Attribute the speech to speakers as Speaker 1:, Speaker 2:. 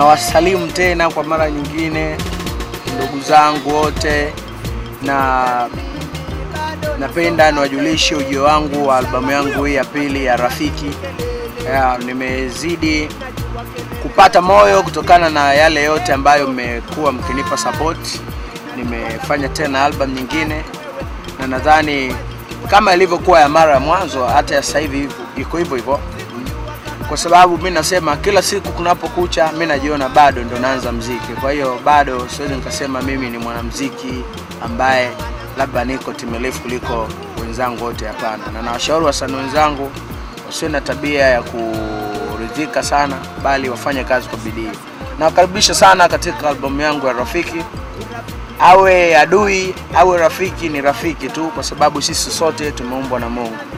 Speaker 1: Nawasalimu tena kwa mara nyingine ndugu zangu wote, na napenda niwajulishe ujio wangu wa albamu yangu hii ya pili ya Rafiki. Ya, nimezidi kupata moyo kutokana na yale yote ambayo mmekuwa mkinipa support. Nimefanya tena album nyingine na nadhani kama ilivyokuwa ya mara ya mwanzo, hata ya sasa hivi iko hivyo hivyo kwa sababu mi nasema kila siku kunapokucha, mi najiona bado ndo naanza mziki. Kwa hiyo bado siwezi nikasema mimi ni mwanamziki ambaye labda niko timilifu kuliko wenzangu wote, hapana. Na nawashauri wasanii wenzangu wasiwe na tabia ya kuridhika sana, bali wafanye kazi kwa bidii. Nawakaribisha sana katika albamu yangu ya Rafiki. Awe adui awe rafiki, ni rafiki tu, kwa sababu sisi sote tumeumbwa na Mungu.